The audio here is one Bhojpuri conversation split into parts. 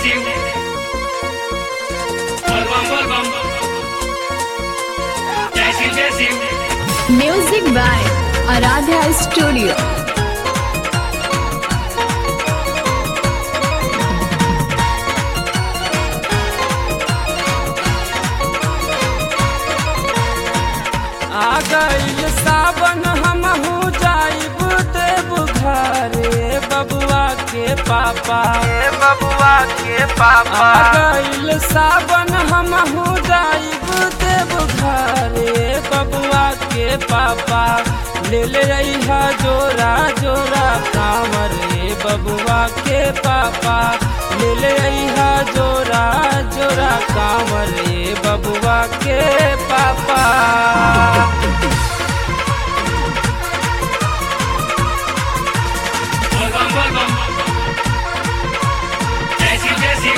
शिव बोल बम बोल बम जय शिव जय Shiv music by Aaradhya studio आ गइल सावन हमहू जाइब देव घरे बबुआ के पापा बबुआ के पापा आ गइल सावन हमहू जाइब देव घरे बबुआ के पापा ले ले अइहा जोरा जोरा कांवर रे बबुआ के पापा ले ले अइहा जोरा जोरा कांवर रे बबुआ के पापा बोल बम बोल बम जय शिव जय शिव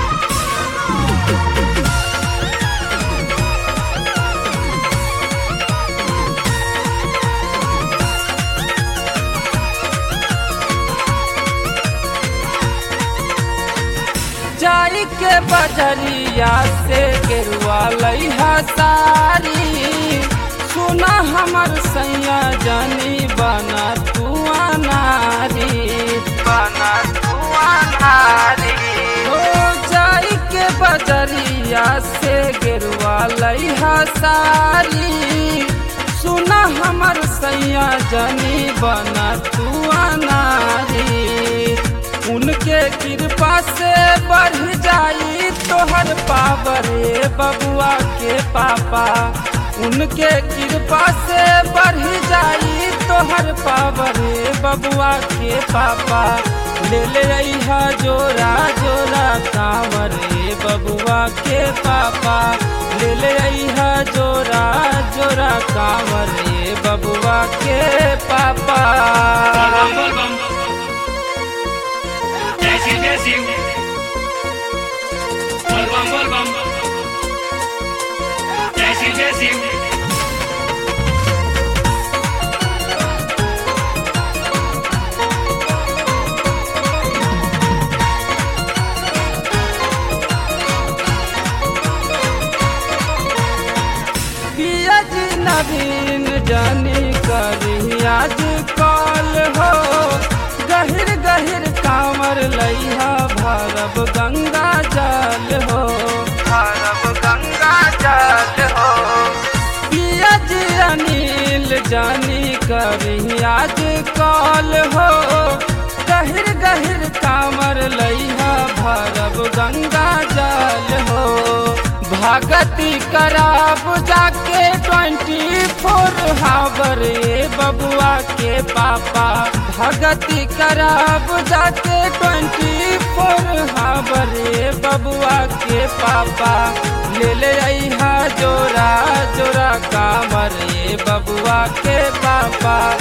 जाई के बजरिया से गेरुआ लइहा सारी सुना हमर सैया जानी बना तू नारी बना तू नारी हो जाई के बजरिया से गेरुआ लइहा सारी सुना हमर सैया जानी बना तू नारी उनके कृपा से बढ़ जाई तोहर पावर रे बबुआ के पापा उनके कृपा से बढ़ जाई तोहर पावर रे बबुआ के पापा ले ले अइहा जोरा जोरा कांवर रे बबुआ के पापा ले ले अइहा जोरा जोरा कांवर रे बबुआ के पापा बोल बम बोल बम जय शिव जय शिव बोल बम बोल बम जय शिव जय शिव पियज नवीन जानी करी आज कॉल हो गहिर गहिर कांवर लइहा भरब गंगा जल हो भरब गंगा जल हो पियज अनिल जानी करी आज कॉल हो गहिर गहिर कांवर लइहा भरब गंगा जल हो भगती कराब जाके ट्वेंटी फोर हावर रे बबुआ के पापा भगती कराब जाके ट्वेंटी फोर हावर रे बबुआ के पापा ले ले अइहा जोरा जोरा कामर रे बबुआ के पापा